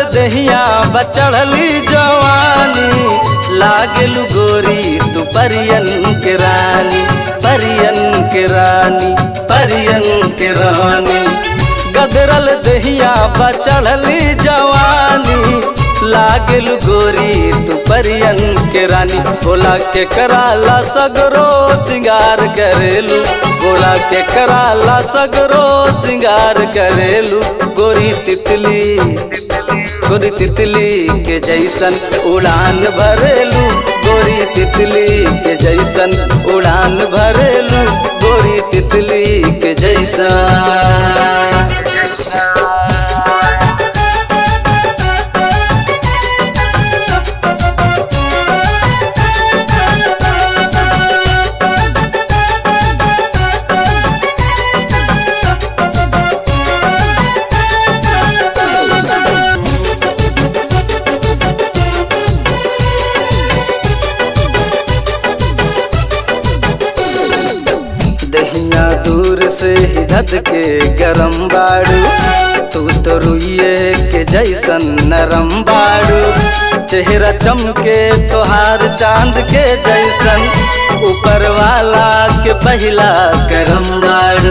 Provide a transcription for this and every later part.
दहिया बचड़ली जवानी लागलू गोरी तू परियन के रानी परियन के रानी परियन के रानी गदरल दहिया बचड़ली जवानी लागल गोरी तू परियन के रानी बोला के कराला सगरो सिंगार करेलू बोला के कराला सगरो सिंगार करेलू गोरी तितली गोरी तितली के जैसन उड़ान भरेलू गोरी तितली के जैसन उड़ान भरेलू गोरी तितली के जैसन दहिया दूर से ही धद के गरम बाड़ू तू तो रुइये के जैसन नरम बाड़ू चेहरा चमके तोहार चांद के जैसन ऊपर वाला के पहला करम बाड़ू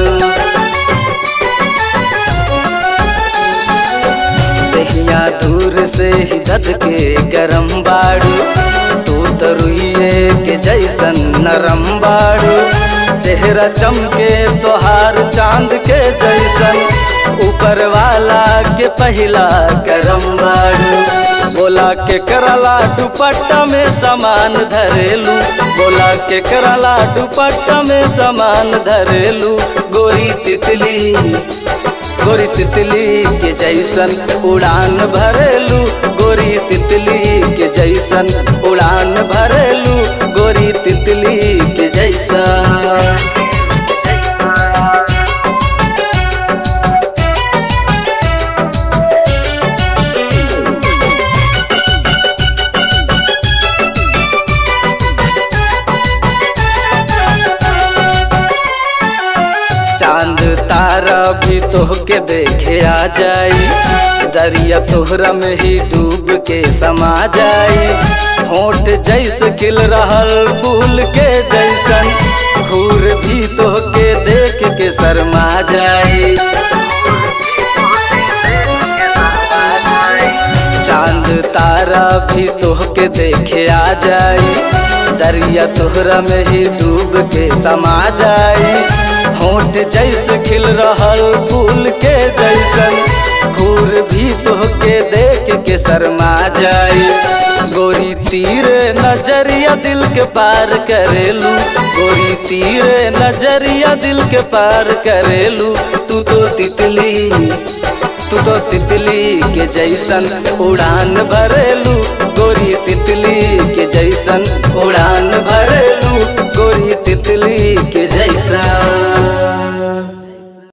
दहिया दूर से ही धद के गरम बाड़ू तू तो रुइये के जैसन नरम बाड़ू चेहरा चमके तोहार चांद के जैसन ऊपर वाला के पहला करम बाड़ू बोला के करला दुपट्टा में सामान धरेलू बोला के करला दुपट्टा में सामान धरेलू गोरी तितली गोरी तितली के जैसन उड़ान भरेलू गोरी तितली के जैसन उड़ान भरेलू गोरी तितली के जैसन चांद तारा भी तोहके देखे आ जाई दरिया तोहरा में ही डूब के समा जाई होठ जैसे खिल रहल फूल के जैसन घूर भी तोहके देख के शर्मा जाई चांद तारा भी तोहके देखे आ जाई दरिया तोहरा में ही डूब के समा जाई होठ जैसे खिल रहल फूल के जैसन घूर भी तोहके देख के शर्मा जाई गोरी तीर नजरिया दिल के पार करेलू गोरी तीर नजरिया दिल के पार करेलू तू तो तितली तू तो तितली के जैसन उड़ान भरेलू गोरी तितली के जैसन उड़ान भरेलू गोरी तितली के जैसन